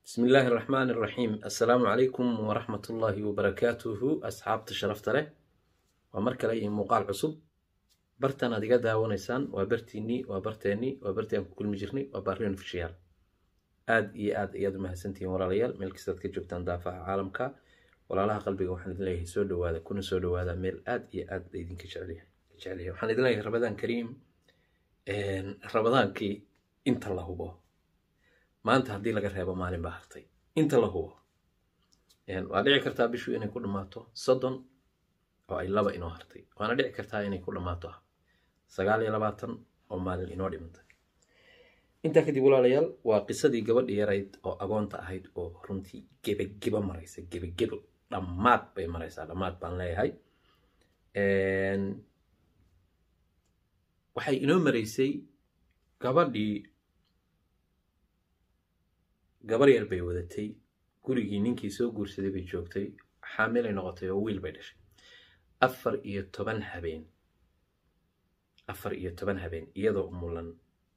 bismi illaahi araxmaan iraxiim assalaamu calaykum waraxmatullaahi wabarakaatuhu asxaabta sharafta leh waa mar kale iyo muuqaal cusub bartan aad iga daawanaysaan waa bartiinnii waa barteennii waa bartii aan ku kulmi jirnay waa baarion fishiyaal aad iyo aad ayaad u mahadsantihiin walaalayaal meel kastaad ka joogtaan daafaha caalamka walaalaha qalbiga waxaan idin leeyahay soo dhawaada kuna soo dhawaada meel aad iyo aad laydinka jecelyahay jecelyahay waxaan idin leeyahay rabadaan kariim rabadaankii inta la hubo maanta haddii laga reebo maalin baa hartay inta la hubo waa dhici kartaa bishu inay ku dhammaato soddon oo ay laba inoo hartay waana dhici kartaa inay ku dhammaato sagaal iyo labaatan oo maalin inoo dhimantay intaa kadib walaalayaal waa qisadii gabadhi yarayd oo agoonta ahayd oo runtii gebageba maraysa gebagebo dhammaad bay maraysaa dhammaad baan leeyahay waxay inoo maraysay gabadhii gabar yar bay wadatay gurigii ninkii soo guursaday bay joogtay xaamilay noqotay oo wiil bay dhashay afar iyo toban habeen afar iyo toban habeen iyadoo mulan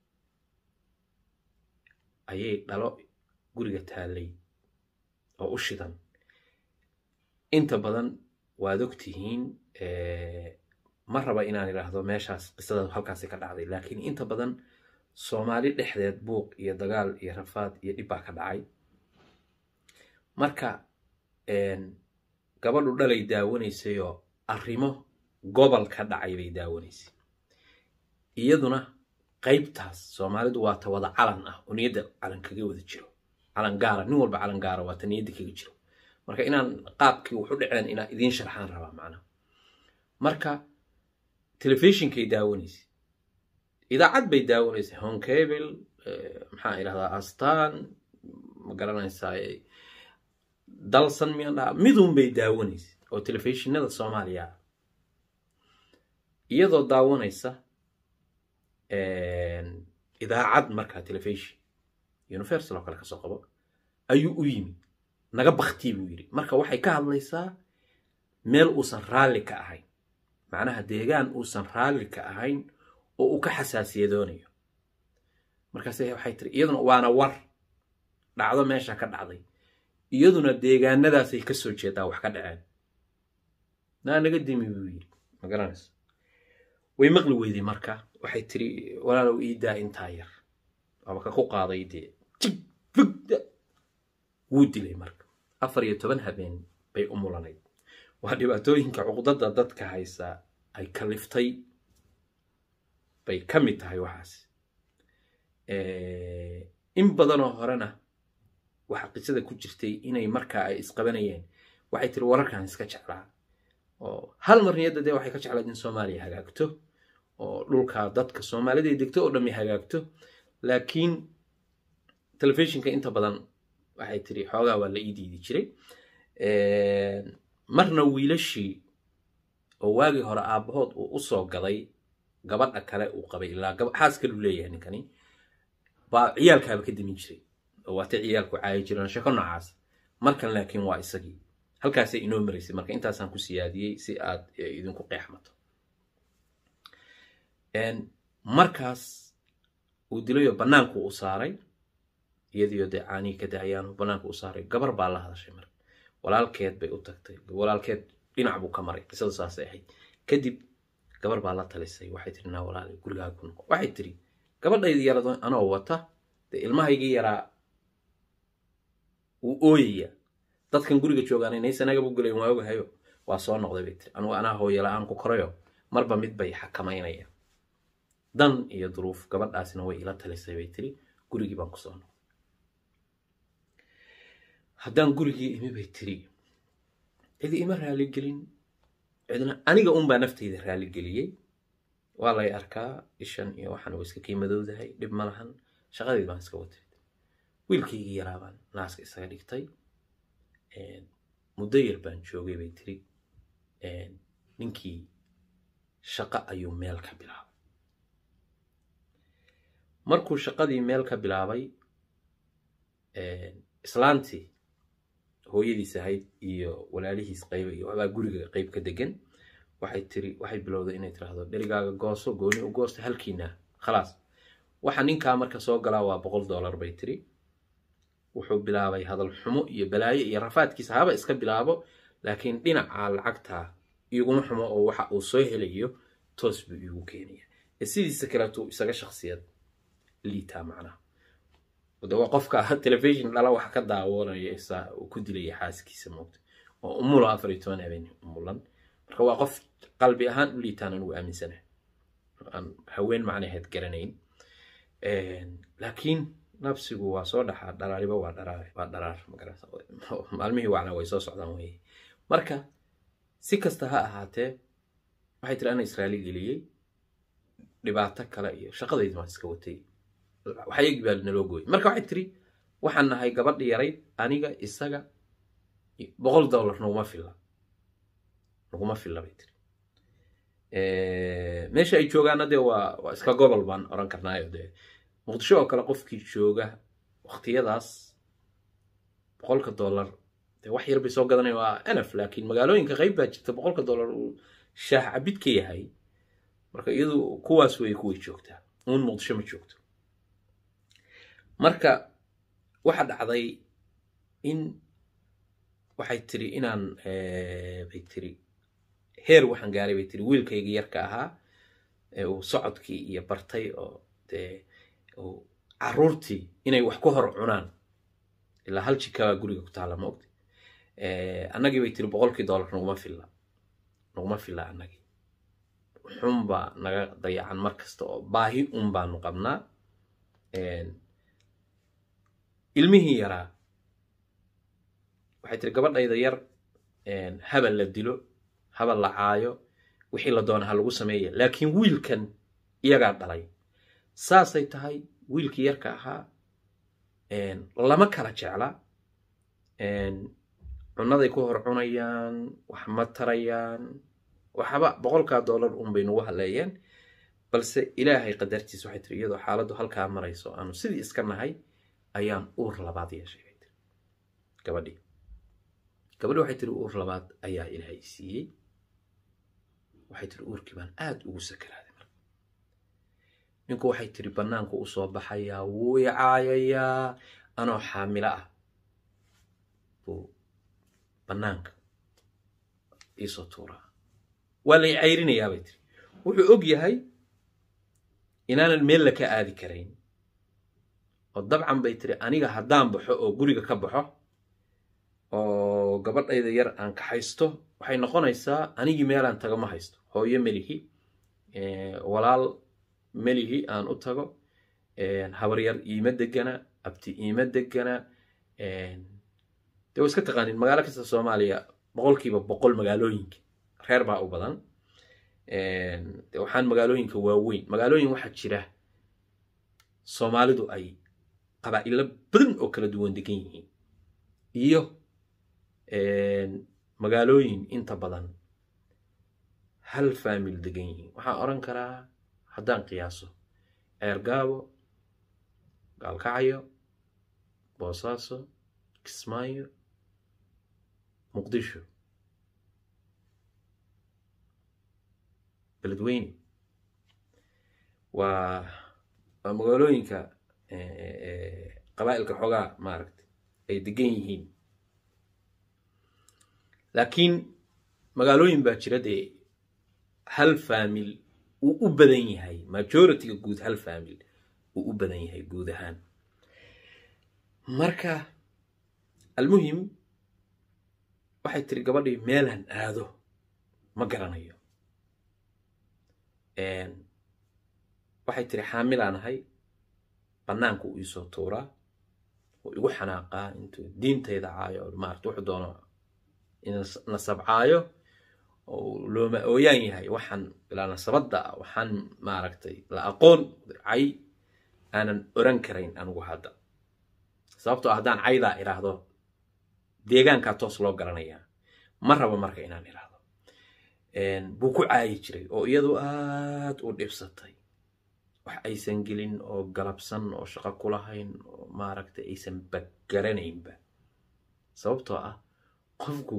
ayay dhalo guriga taallay oo u shidan inta badan waad og tihiin ma raba inaan idhaahdo meeshaas qisada halkaasi ka dhacday laakiin inta badan soomaali dhexdeed buuq iyo dagaal iyo rafaad iyo dhib baa ka dhacay marka gabadhu dhalay daawanaysayoo arrimo gobol ka dhacay bay daawanaysay iyaduna qaybtaas soomaalidu waa ta wada calan ah oo niyadda calan kaga wada jiro calan gaara nin walba calan gaara waa ta niyadda kaga jiro marka inaan qaabkii waxu dhaceen inaa idiin sharxaan rabaa macnaha marka telefishinkay daawanaysay idaacad bay daawanaysay honkable maxaa idhahdaa astan ma garanaysaa dalsan miyaan dhaha midun bay daawanaysay oo telefishinada soomaaliya iyadoo daawanaysa idaacad markaa telefishon universal oo kale kasoo qabo ayuu u yimi naga baktii buu yidhi marka waxay ka hadlaysaa meel uusan raalli ka ahayn macnaha deegaan uusan raalli ka ahayn oo uu ka xasaasiyadoonayo markaase waxay tiri iyaduna waana war dhacdo meesha ka dhacday iyaduna deegaanadaasay ka soo jeedaa wax ka dhaceen naa naga dimi buu yidhi ma garanaysa way maqli weyday marka waxay tiri walaalow iidaa intaa yar waaba ka ku qaaday dee jig fugda wuu dilay marka afar iyo toban habeen bay u mulanayd waa dhibaatooyinka cuqdada dadka haysa ay kaliftay bay ka mid tahay waxaas in badanoo horena waxaa qisada ku jirtay inay markaa ay isqabanayeen waxay tiri wararkan iska jeclaa oo hal mar niyadda dee waxay ka jeclayd in soomaaliya hagaagto oo dhulka dadka soomaaliday degto oo dhammi hagaagto laakiin telefishinka inta badan waxay tiri xoogaa waa la ii diidi jiray marna wiilashii oo waagii hore aabbahood uu u soo gaday gabadha kale uu qabay ilaa xaas kaluu leeyahay ninkani baa ciyaalkaaba ka demin jiray oo waatay ciyaalku caayi jireen sheko noocaas markan laakiin waa isagii halkaasay inoo maraysay marka intaasaan ku siyaadiyey si aad idinku qeexmato markaas uu dilayoo bannaanku u saaray iyadiyo dee caanihii ka daayaanu bannaanku u saaray gabar baa la hadashay marka walaalkeed bay u tagtay walaalkeed dhinac buu ka maray qisadu saasay ahayd kadib gabar baa la talisay waxay tiri naa walaali gurigaaga ku noqo waxay tiri gabadhaydii yarado anoo wata dee ilmahaygii yaraa wuu ooyaya dadkan guriga joogaan inaysanagabu gulayn waa ogahayo waa soo noqday bay tiri anugu anaa hooyo la-aan ku korayo marba mid bay xakamaynaya dan iyo duruuf gabadhaasina way ila talisay bay tiri gurigii baan kusoo noqday haddaan gurigii imi bay tiri cidi ima raaligelin cidna aniga unbaa naftayda raaligeliyey waa lay arkaa ishan iyo waxaan wa iska kiimadowdahay dhib ma lahan shaqadeed baan iska watay wiilkaygii yaraabaan naaska isaga dhigtay muddo yar baan joogay bay tiri ninkii shaqo ayuu meel ka bilaabay markuu shaqadii meel ka bilaabay islaantii hooyadiis ahayd iyo walaalihiis qayba iyo waxbaa guriga qayb ka degan waxay tiri waxay bilowday inay tiraahdo dherigaaga gooso gooni u goosta halkiina khalaas waxa ninkaa marka soo galaa waa boqol dollar bay tiri wuxuu bilaabay hadal xumo iyo balaayo iyo rafaadkiisa haba iska bilaabo laakiin dhinaca lacagta iguma xumo oo waxa uu soo helayo toos buu iigu keenaya ee sidiisa kaleetuu isaga shaksiyad liitaa macnaha de waa qofka telefishon dhala wax ka daawanaya isaa uu ku dilaya xaaskiisa moogta oo umulo afar iyo toban habeen umulan marka waa qof qalbi ahaan u liitaan anugu aaminsanahay aan haween macnaheed garanayn laakiin nafsigu waa soo dhaxaa dharaariba waa dharaar waa dharaar magarata maalmihii wacna way soo socdaan weye marka si kasta ha ahaatee waxay tiri ana israaili geliyey dhibaato kale iyo shaqadaydi maan iska watay waxayagii baa naloo gooyay marka waxay tiri waxaan nahay gabadhi yarayd aniga isaga boqol dollar naguma filla naguma filla bay tiri meesha ay joogaana dee waa waa iska gobol baan oran karnaayo dee muqdisho oo kale qofkii jooga waqtiyadaas boqolka dollar dee wax yar bay soo gadanaya waa enaf laakiin magaalooyinka qayb baa jirta boqolka dollar uu shaah cabid ka yahay marka iyadu kuwaas way kuway joogtaa uun muqdisho ma joogto marka waxa dhacday in waxay tiri inaan bay tiri heer waxaan gaaray bay tiri wiilkayga yarka ahaa ee uu socodkii iyo bartay oo dee caruurtii inay wax ku hor cunaan ilaa hal jikabaa guriga ku taalla ma ogti annagii bay tiri boqolkii dollar naguma filla naguma filla annagii xunbaa naga dayacan mar kasta oo baahi un baanu qabnaa ilmihii yaraa waxay tiri gabadhayda yar habal la dilo habal la caayo wixii la doona ha lagu sameeya laakiin wiilkan iyagaa dhalay saasay tahay wiilkii yarka ahaa lama kala jecla cunaday ku hor cunayaan wax ma tarayaan waxba boqolkaa dollar un bay nagu haleeyeen balse ilaahay qadartiis waxay tiri iyadoo xaaladdu halkaa marayso aanu sidii iska nahay ayaan uur labaad yeeshay bay tiri gabadhii gabadhi waxay tiri uur labaad ayaa ilaahay siiyey waxay tiri uurkii baan aada ugu sakaraaday marka ninku waxay tiri bannaanku u soo baxayaa wuu i caayayaa anoo xaamilo ah buu bannaanka iisoo tuuraa waa lay cayrinayaa bay tiri wuxuu og yahay inaanan meel la ka aadi karayn oo dabcan bay tiri aniga haddaan baxo oo guriga ka baxo oo gabadhayda yar aan ka haysto waxay noqonaysaa anigii meelaan tago ma haysto hooyo melihi walaal melihi aan u tago habaryar iima degana abti iima degana de wa iska taqaanin magaalo kasta soomaaliya boqolkiiba boqol magaalooyinka reer baa u badan de waxaan magaalooyinka waaweyn magaalooyin waxaa jira soomaalidu ay qabaa'ilo badan oo kala duwan degan yihiin iyo magaalooyin inta badan hal faamil degan yihiin waxaan odhan karaa haddaan qiyaaso ceergaabo gaalkacyo boosaaso kismaayo muqdisho beledweyne waa waa magaalooyinka qabaa'ilka xoogaa maaragtay ay degan yihiin laakiin magaalooyin baa jira dee hal faamil uu u badan yahay majorityga guud hal faamil uu u badan yahay guud ahaan marka almuhim waxay tiri gabadhii meelaan aado ma garanayo waxay tiri xaamilaan ahay bannaanka uu iisoo tuuraa oo igu xanaaqaa intuu diintayda caayo maarata wuxuu doono nasabcaayo oo looma ooyaan yahay waxaan ilaa nasabadda ah waxaan maaragtay la aqoon cay aanan oran karayn anigu hadda sababtoo haddaan caydaa idhaahdo deegaankaa toos loo garanayaa ma rabo marka inaan idhaahdo buu ku caayi jiray oo iyadu aad u dhibsatay wax aysan gelin oo galabsan oo shaqo kulahayn oo maaragtay aysan baggaranaynba sababtoo ah qofku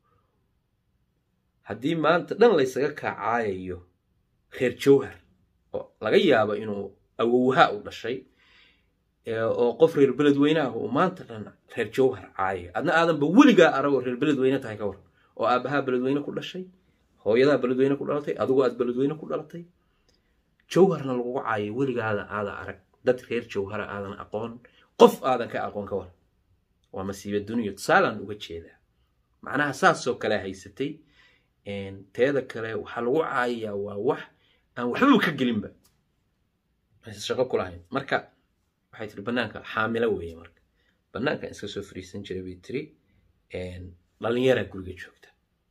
haddii maanta dhan laysaga kaacaayayo reer jawhar oo laga yaabo inuu awowha u dhashay oo qof reer beledweyne ah oo maanta dhan reer jawhar caaya adna aadanba weligaa aragoo reer beledweyne tahay ka war oo aabbahaa beledweyne ku dhashay hooyadaa beledweyne ku dhalatay adigu aad beledweyne ku dhalatay jawharna lagugu caayo weligaada aadan arag dad reer jawhara aadan aqoon qof aadan ka aqoon ka war waa masiiba duniya tusaalaan uga jeedaa macnaha saasoo kale haysatay teeda kale waxaa lagu caayayaa waa wax aan waxbaba ka gelinba aysan shaqo ku lahayn marka waxay tiri bannaanka xaamilo weeye marka bannaankan iska soo fariisan jiray bay tiri dhalinyaraa guriga joogta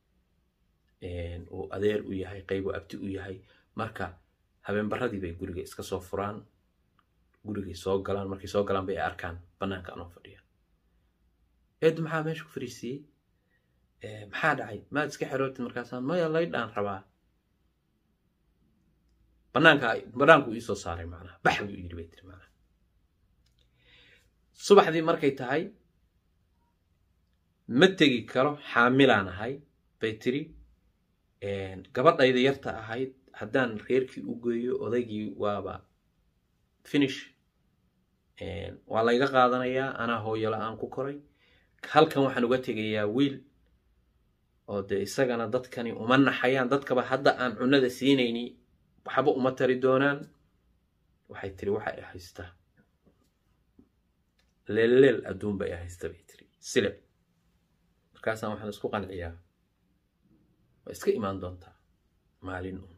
uu adeer u yahay qaybu abti u yahay marka habeenbaradii bay guriga iska soo furaan gurigay soo galaan markay soo galaan bay arkaan bannaanka anoo fadhiya eedu maxaa meesha ku fariisiiyey maxaa dhacay maad iska xerootid markaasaan maya laydhaan rabaa bannaanka bannaanku iisoo saaray macnaha bax buu yidhi bay tiri macnaha subaxdii markay tahay ma tegi karo xaamilaan ahay bay tiri gabadhayda yarta ahayd haddaan reerkii u geeyo odaygii waaba finish waa layga qaadanayaa anaa hooyo la-aan ku koray halkan waxaan uga tegayaa wiil oo dee isagana dadkani uma naxayaan dadkaba hadda aan cunnada siinayni waxba uma tari doonaan waxay tiri waxa ay haystaa leelleel adduun bay haysta bay tiri sileb markaasaan waxaan isku qanciyaa waa iska imaan doontaa maalin uun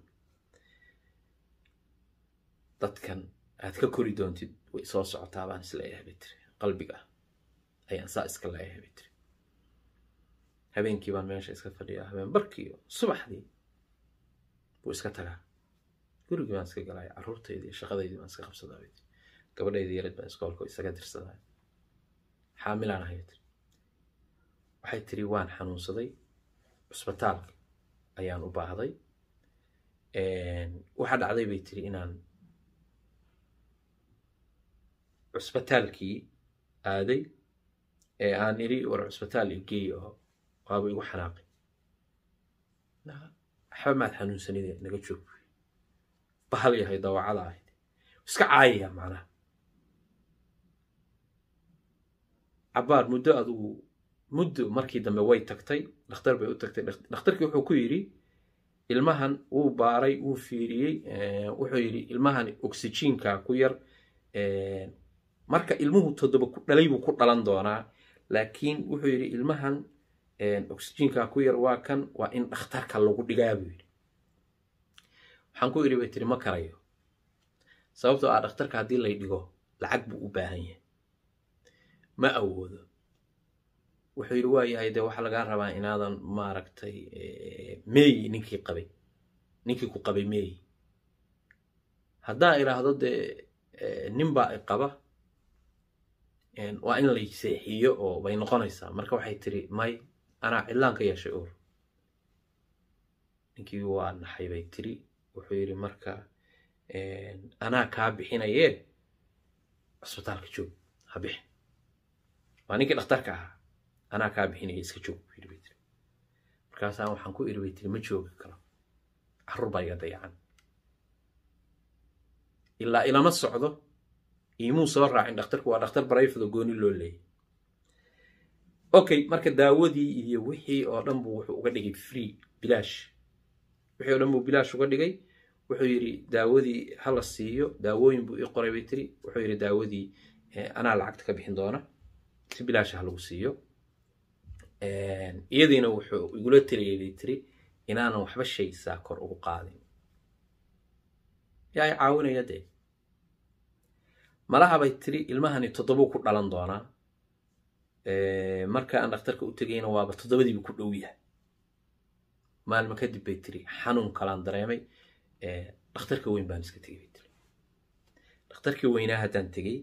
dadkan aad ka kori doontid way soo socotaa baan isleeyahay bay tiri qalbiga ayaan saa iska leeyahay bay tiri habeenkii baan meesha iska fadhiyaa habeen barkiiyo subaxdii buu iska tagaa gurigii baan iska galaya carruurtaydii shaqadaydii baan iska qabsadaa bay tiri gabadhaydii yareed baan iskoolka isaga dirsadaa xaamilaan ahay tiri waxay tiri waan xanuunsaday cusbitaalka ayaan u baahday waxaa dhacday bay tiri inaan cusbitaalkii aaday ee aan idhi war cusbitaal igeey oo waaba igu xanaaqay waxba maad xanuunsanide naga joog bahal yahay dawacada ahayd iska caayaya macnaha cabbaar muddo adugu muddo markii dambe way tagtay dhakhtar bay u tagtay dhakhtarkii wuxuu ku yidhi ilmahan wuu baaray wuu fiiriyey wuxuu yidhi ilmahan oxyjiinka ku yar marka ilmuhu toddoba ku dhalay buu ku dhalan doonaa laakiin wuxuu yidhi ilmahan oxyjiinka ku yar waa kan waa in dhakhtarka lagu dhigaa buu yidhi waxaan ku yidhi bay tiri ma karayo sababtoo ah dhakhtarka haddii lay dhigo lacag buu u baahan yahay ma awoodo wuxuu yidhi waa yahay dee waxaa lagaa rabaa inaadan maaragtay meeyi ninkii qabay ninkii ku qabay meeyi haddaan idhaahdo dee ninbaa i qaba waa in lay seexiyo oo bay noqonaysaa marka waxay tiri may anaa cidlaan ka yeeshay uur ninkii waa naxay bay tiri wuxuu yidhi marka anaa kaa bixinayee cusbitaalka joog ha bixin waa ninkii dhakhtarka ahaa anaa kaa bixinaya iska joog buu yidhi bay tiri markaasaan waxaan ku idhi bay tiri ma joogi karo carruur baa iga dayacan ilaa ilama socdo iimuu soo raacin dhakhtarku waa dhakhtar barayfado gooni loo leeyay okay marka daawadii iyo wixii oo dhan buu wuxuu uga dhigay free bilaash wixii oo dhan buu bilaash uga dhigay wuxuu yidhi daawadii hala siiyo daawooyin buu ii qoray bay tiri wuxuu yidhi daawadii anaa lacagta ka bixin doona si bilaasha ha lagu siiyo iyadiina wuxuu igula taliyay bay tiri inaanan waxba shaysaa kor ugu qaadin yaa i caawinaya dee malaha bay tiri ilmahani toddobuu ku dhalan doonaa marka aan dhakhtarka u tegayna waaba toddobadiibu ku dhow yahay maalmo kadib bay tiri xanuun kalaan dareemay dhakhtarka weyn baan iska tegay bay tiri dhakhtarkii weynaa haddaan tegey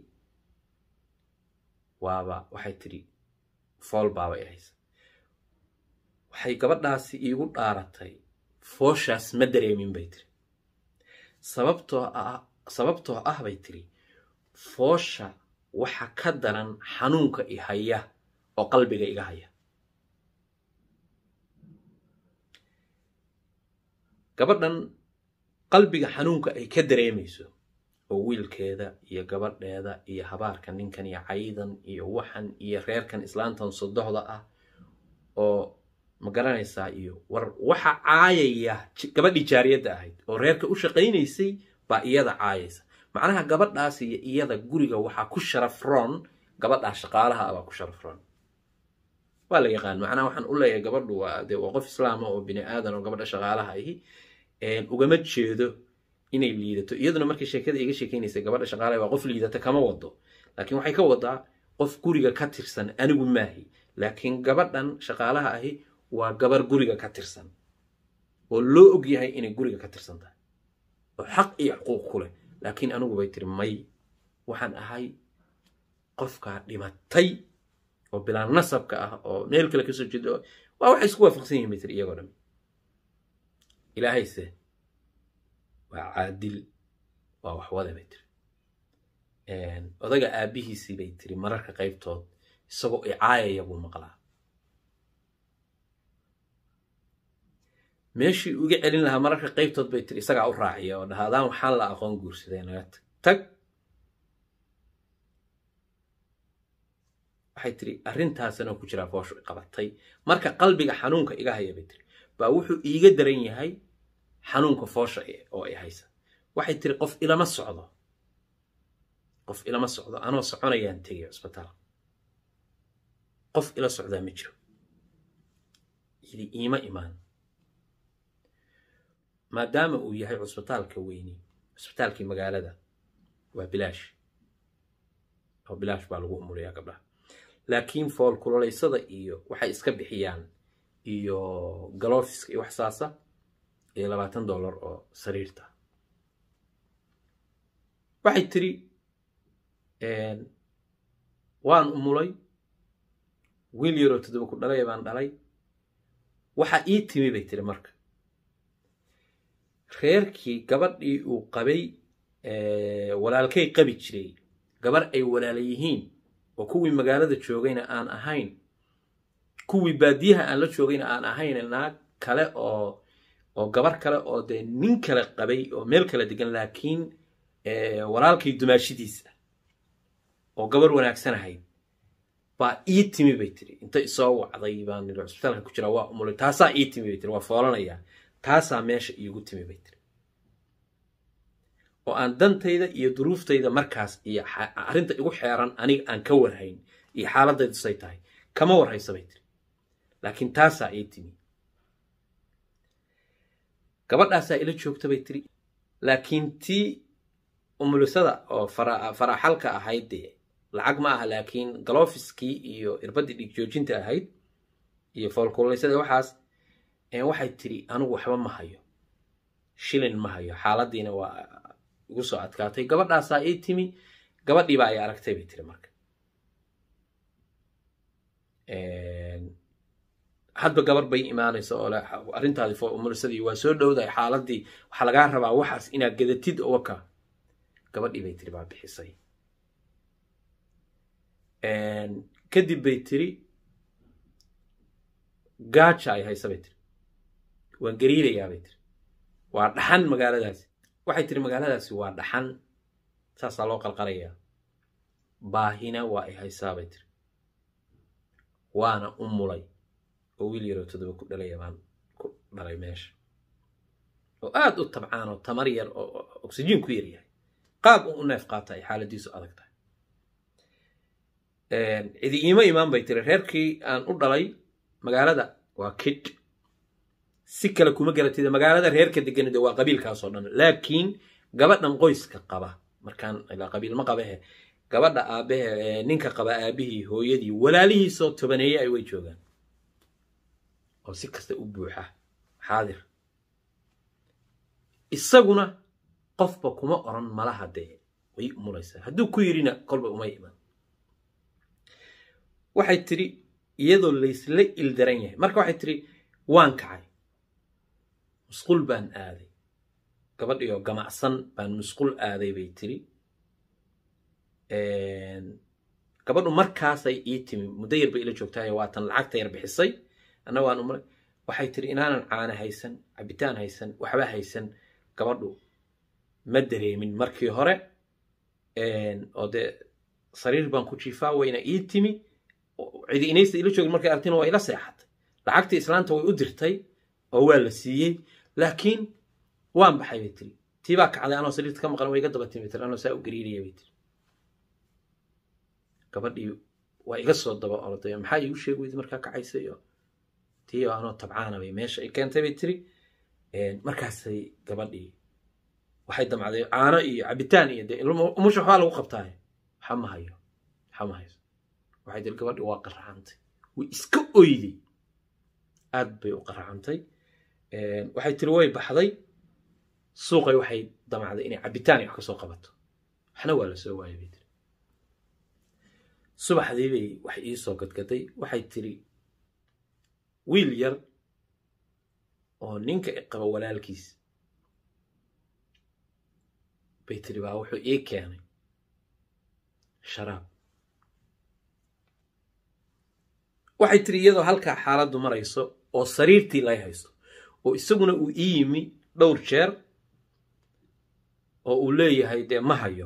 waaba waxay tiri fool baabay haysa waxay gabadhaasi iigu dhaaratay fooshaas ma dareemin bay tiri sababtoo ah sababtoo ah bay tiri foosha waxa ka daran xanuunka i haya oo qalbiga iga haya gabadhan qalbiga xanuunka ay ka dareemayso oo wiilkeeda iyo gabadheeda iyo habaarka ninkan iyo caydan iyo waxan iyo reerkan islaantan sodohda ah oo ma garanaysaa iyo war waxa caayaya gabadhii jaariyadda ahayd oo reerka u shaqaynaysay baa iyada caayaysa macnaha gabadhaas iyo iyada guriga waxaa ku sharafroon gabadhaa shaqaalaha ah baa ku sharafroon waa la yaqaan macnaha waxaan u leeyahay gabadhu waa dee waa qof islaama oo bini aadan oo gabadha shaqaalaha ahi ugama jeedo inay liidato iyaduna markii sheekada iga sheekeynaysay gabadha shaqaalaha waa qof liidata kama wado laakiin waxay ka wadaa qof guriga ka tirsan anigu maahi laakiin gabadhan shaqaalaha ahi waa gabar guriga ka tirsan oo loo og yahay inay guriga ka tirsan tahay oo xaq iyo xuquuq ku leh laakiin anigu bay tiri may waxaan ahay qofkaa dhimatay oo bilaan nasabka ah oo meel kale kasoo jeedo waa waxay isku waafaqsan yihin bay tiri iyagoo dhan ilaahayse waa caadil waa waxwada bay tiri odaga aabbihiisii bay tiri mararka qaybtood isagoo icaayaya buu maqlaa meeshii uga celin lahaa mararka qaybtood bay tiri isagaa u raaciya oo dhaha adaan waxaan la aqoon guursaday naga tag tag waxay tiri arrintaasana ku jiraa fooshu qabatay marka qalbiga xanuunka iga haya bay tiri baa wuxuu iiga daran yahay xanuunka foosha oo i haysa waxay tiri qof ilama socdo qof ilama socdo anoo soconayaan tegay cusbitaal qof ila socdaa ma jiro idi iima imaan maadaama uu yahay cusbitaalka weyni cusbitaalkii magaalada waa bilaash oo bilaash baa lagu umuliyaa gabdhaha laakiin foolkulolaysada iyo waxay iska bixiyaan iyo galofiska iyo wax saasa iyo labaatan dollar oo sariirta waxay tiri waan umulay wiil yaroo toddoba ku dhalaya baan dhalay waxaa ii timi bay tiri marka reerkii gabadhii uu qabay walaalkay qabi jiray gabar ay walaala yihiin oo kuwii magaalada joogayna aan ahayn kuwii baadiyaha aan la joogayna aan ahayn naag kale oo oo gabar kale oo dee nin kale qabay oo meel kale degan laakiin walaalkay dumaashidiisa oo gabar wanaagsan ahayd baa ii timi bay tiri inta isoo wacday baan niri cusbitaalka ku jiraa waa umulay taasaa ii timi bay tiri waa foolanayaa taasaa meesha iigu timi bay tiri oo aan dantayda iyo duruuftayda markaas iyo arrinta igu xeeran aniga aan ka warhayn iyo xaaladaydu say tahay kama warhaysa bay tiri laakiin taasaa ii timi gabadhaasaa ila joogta bay tiri laakiin tii umulisada oo faraxalka ahayd dee lacag ma aha laakiin galofiskii iyo irbadii dhig joojinta ahayd iyo foolkulaysada waxaas waxay tiri anigu waxba ma hayo shilin ma hayo xaaladiina waa igu soo adkaatay gabadhaasaa ii timi gabadhiibaa ay aragtay bay tiri marka hadba gabar bay imaanaysa oo arrintaadii foolumulisadii waa soo dhowdahay xaaladii waxaa lagaa rabaa waxaas inaad gadatid oo waka gabadhii bay tiri baa bixisay kadib bay tiri gaaja ay haysa bay tiri waan gariirayaa bay tiri waa dhaxan magaaladaasi waxay tiri magaaladaasi waa dhaxan saasaa loo qalqalayaa baahina waa ay haysaa bay tiri waana u mulay oo wiil yaroo toddoba ku dhalaya baan ku dhalay meesha oo aad u tabcaan oo tamar yar oo oksijiin ku yar yahay qaab u neef qaata ay xaaladiisu adag tahay cidi iima imaan bay tiri reerkii aan u dhalay magaalada waa kidh si kale kuma garatida magaalada reerka deganida waa qabiilkaasoo dhan laakiin gabadhan qoyska qaba markaan ilaa qabiil ma qabahe gabadha aabahe ninka qaba aabihii hooyadii walaalihiisoo tobaneeye ay way joogaan oo si kasta u buuxa xaadir isaguna qofba kuma oran malaha dee way umulaysaa hadduu ku yidhina kolba uma iman waxay tiri iyadoo laysla ildaran yahay marka waxay tiri waan kacay musqul baan aaday gabadhioo gamacsan baan musqul aaday bay tiri gabadhu markaasay ii timi muddo yar bay ila joogtaayo waatan lacagta yar bixisay anna waan umulay waxay tiri inaanan caana haysan cabitaan haysan waxba haysan gabadhu ma dareemin markii hore oo dee sariir baan ku jiifaa wayna ii timi cidi inaysta ila joogin markay artina waa ila seexatay lacagtii islaanta way u dirtay oo waa la siiyey laakiin waan baxay bay tiri tii baa kacday anoo sariirta ka maqan way iga daba timi tiri anoo saa u gariiraya bay tiri gabadhii waa iga soo daba orday maxaa iigu sheegi weydi markaa kacaysa iyo tii oo anoo tabcaana bay meesha ay keentay bay tiri markaasay gabadhii waxay damcday caano iyo cabitaan iyo dee umusha waxbaa lagu qabtaaye waxa ma hayo waxa ma hayso waxay tiri gabadhii waa qaracantay way iska oyday aad bay u qaracantay waxay tiri way baxday suuqay waxay damacday inay cabitaan iyo wax ka soo qabato waxna waa la soo waayay bay tiri subaxdii bay wax ii soo gadgaday waxay tiri wiil yar oo ninka qaba walaalkiis bay tiri baa wuxuu ii keenay sharaab waxay tiri iyadoo halkaa xaaladdu marayso oo sariirtii lay haysto oo isaguna uu ii yimi dhowr jeer oo uu leeyahay dee ma hayo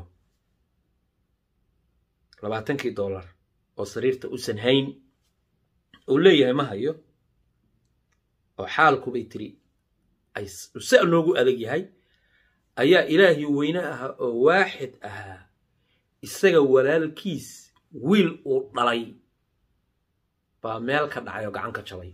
labaatankii dollar oo sariirta usan hayn uu leeyahay ma hayo oo xaalku bay tiri ay sa noogu adag yahay ayaa ilaahii weyne ahaa oo waaxid ahaa isaga walaalkiis wiil uu dhalay baa meel ka dhacay oo gacan ka jabay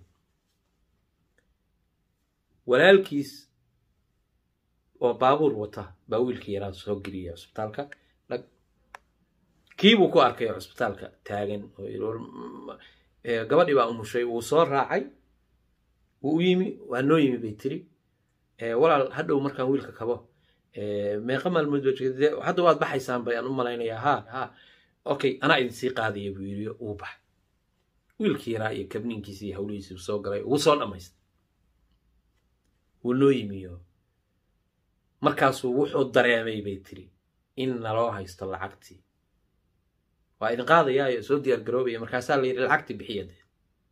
walaalkiis oo baabuur wata baa wiilkii yaraa soo geliyay cusbitaalka kiibuu ku arkay cusbitaalka taagan gabadhii baa umushay wuu soo raacay wuu u yimi waa noo yimi bay tiri walaal hadhow markaan wiilka kabo meeqa maalmood ba hadda waad baxaysaan bayaan u malaynayaa ha ha okay anaa idin sii qaadaya buu yiri uu baxay wiilkii yaraa iyo kabniinkiisi iyo hawlihiisi soo galay wuu soo dhammaystay wuu noo yimiyo markaasuu wuxuu dareemay bay tiri in naloo haysto lacagtii waa idin qaadayaayo soo diyaar garoobaya markaasaa la yidhi lacagtii bixiya dee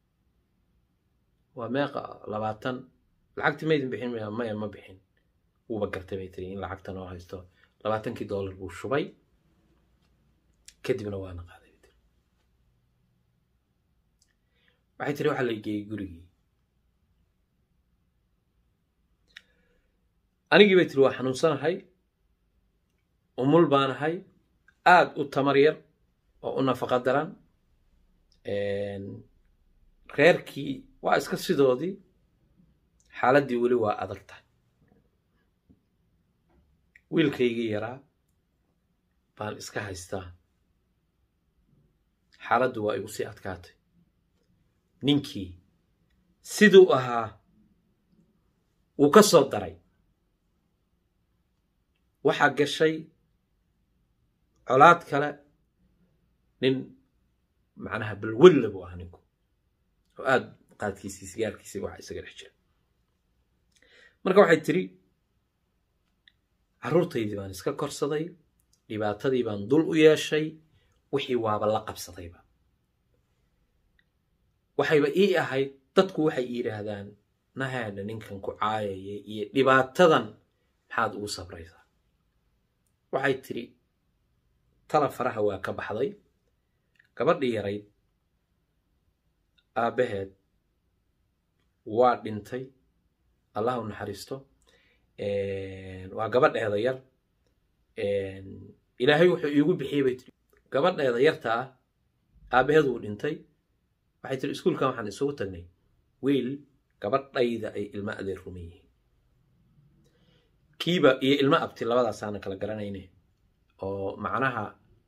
waa meeqa labaatan lacagtii ma idin bixin maya maya ma bixin wuuba gartay bay tiri in lacagta noo haysto labaatankii dollar buu shubay kadibna waana qaaday bay tiri waxay tiri waxaa la geeyey gurigii anigii bay tiri waa xanuunsanahay umul baanahay aad u tamar yar oo u nafaqa daran reerkii waa iska sidoodii xaaladdii weli waa adag tahay wiilkaygii yaraa baan iska haystaa xaaladdu waa igu sii adkaatay ninkii siduu ahaa wuu ka soo daray waxaa gashay colaad kale nin macnaha balwella buu ahaa ninku oo aad qaadkiisii sigaarkiisii waxa isaga dhex jira marka waxay tiri carruurtaydii baan iska korsaday dhibaatadii baan dul u yeeshay wixii waaba la qabsadayba waxayba ii ahayd dadku waxay yidhaahdaan nahaadha ninkan ku caayaya iyo dhibaatadan maxaad ugu sabraysaa waxay tidhi tala faraha waa ka baxday gabadhii yarayd aabbaheed waa dhintay allah u naxariisto waa gabadheeda yar ilaahay wuxuu iigu bixiyey bay tiri gabadheeda yarta ah aabbaheed wuu dhintay waxay tiri iskuulkan waxaan isugu tagnay wiil gabadhayda ay ilmo adeer ruman yihiin kiiba iyo ilmo abti labadaasaana kala garanayne oo macnaha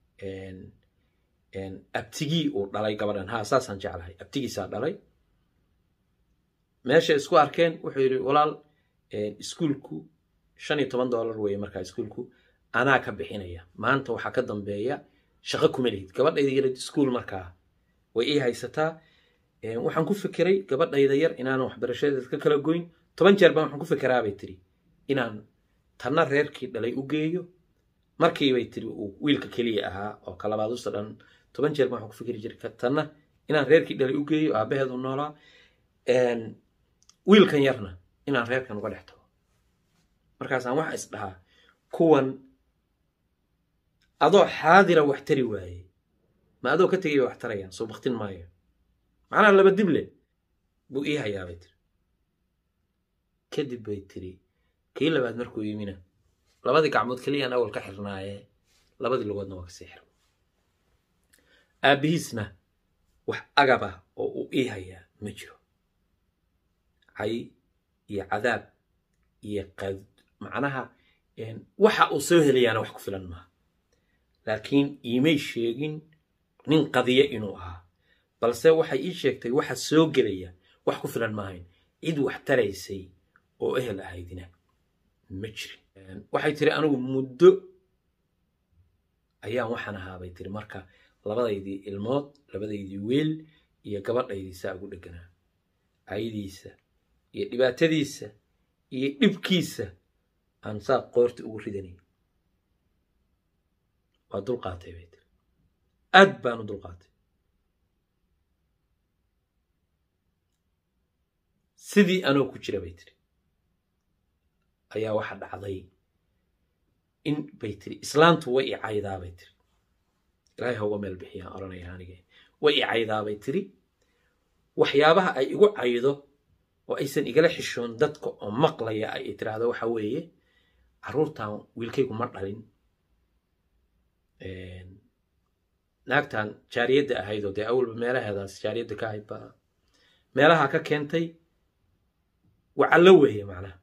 abtigii uu dhalay gabadhan ha saasaan jeclahay abtigiisaa dhalay meesha isku arkeen wuxuu yidhi walaal iskuulku shan iyo toban dollar weeye markaa iskuulku anaa ka bixinaya maanta waxaa ka dambeeya shaqo kuma lihid gabadhayda yarid iskuul markaa way ii haysataa waxaan ku fikiray gabadhayda yar inaanan waxbarashadeed ka kala goyn toban jeer baan waxaan ku fikiraabay tiri inaan tanna reerkii dhalay u geeyo markiibay tiri uu wiilka keliya ahaa oo kalabaadusta dhan toban jeer baan waxaan ku fikiri jiray tanna inaan reerkii dhalay u geeyo aabaheedu noolaa wiilkan yarna inaan reerkan uga dhex tago markaasaan waxa is dhahaa kuwan adoo xaadira wax tari waaye ma adoo ka tegaya wax tarayaan soo baktin maayo macnaha laba dible buu ii hayaa bay tiri kadib bay tiri kii labaad markuu yimina labadii gacmood keliyaan awal ka xirnaaye labadii lugoodna waa kasii xirma aabbihiisna wax agab ah oo uu ii hayaa ma jiro cay iyo cadaab iyo qad macnaha waxa uu soo helayaana wax ku filan maaha laakiin iimay sheegin nin qadiye inuu ahaa balse waxay ii sheegtay waxa soo gelaya wax ku filan maahayn cid wax taraysay oo ehel ahaydina ma jirin waxay tiri anigu muddo ayaan waxaan ahaa bay tiri marka labadaydii ilmood labadaydii weel iyo gabadhaydii saa ugu dheganaa caydiisa iyo dhibaatadiisa iyo dhibkiisa aan saa qoorta ugu ridanay waa dulqaatay bay tiri aad baan u dulqaatay sidii anoo ku jira bay tiri ayaa waxa dhacday in bay tiri islaantu way i caydaa bay tiri ilaahay ha uga meel bixiyaan odhanaya anige way i caydaa bay tiri waxyaabaha ay igu caydo oo aysan igala xishoon dadka oo maqlaya ay tiraahdo waxa weeye carruurtan wiilkaygu ma dhalin naagtan jaariyadda ahayd oo dee awalba meelaheedaas jaariyadda ka ahayd baa meelaha ka keentay wacallo weeye macnaha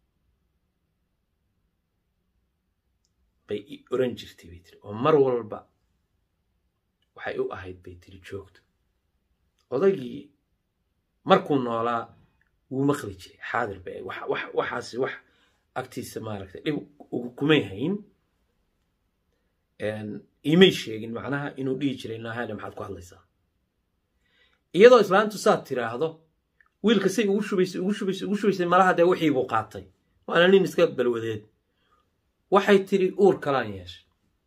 bay i oran jirtay bay tiri oo mar walba waxay u ahayd bay tiri joogto odaygii markuu noolaa wuu maqli jiray xaadir bay waxaasi wax agtiisa maaragtay dhib kumay hayn imay sheegin macnaha inuu dhihi jiray naahane maxaad ku hadlaysaa iyadoo islaantu saad tiraahdo wiilka say ugu shubaysay ugu shubaysay ugu shubaysay malaha dee wixii buu qaatay waana nin iska balwadeed waxay tiri uur kalaan yeeshay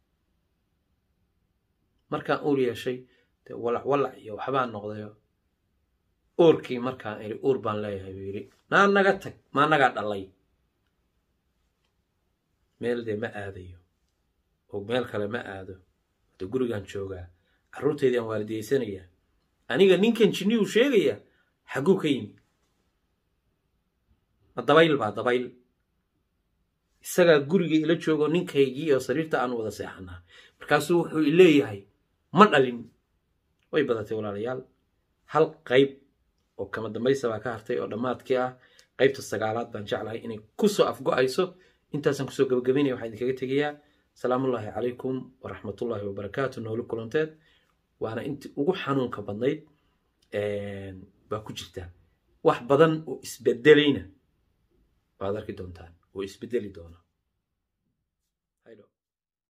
markaan uur yeeshay dee walac walac iyo waxbaan noqdayo uurkii markaan idhi uur baan leeyahay buu yidhi naa naga tag maa nagaa dhalay meel dee ma aadayo oo meel kale ma aado de gurigaan joogaa carruurtaydaan waalidaysanayaa aniga ninkan jinniyuu sheegaya xagguu ka yimi ma dabayl baa dabayl isagaa guriga ila joogo ninkaygii oo sariirta aan wada seexanaa markaasuu wuxuu leeyahay ma dhalin way badatay walaalayaal hal qayb oo kama dambaysa baa ka hartay oo dhammaadkii ah qaybta sagaalaad baan jeclahay inay kusoo afgo-ayso intaasaan kusoo gabagabaynaya waxaan idinkaga tegayaa salaamullaahi calaykum waraxmatullaahi wabarakaatu nooli kulanteed waana intii ugu xanuunka badnayd baa ku jirta wax badan oo isbedelayna waad arki doontaan oo isbedeli doona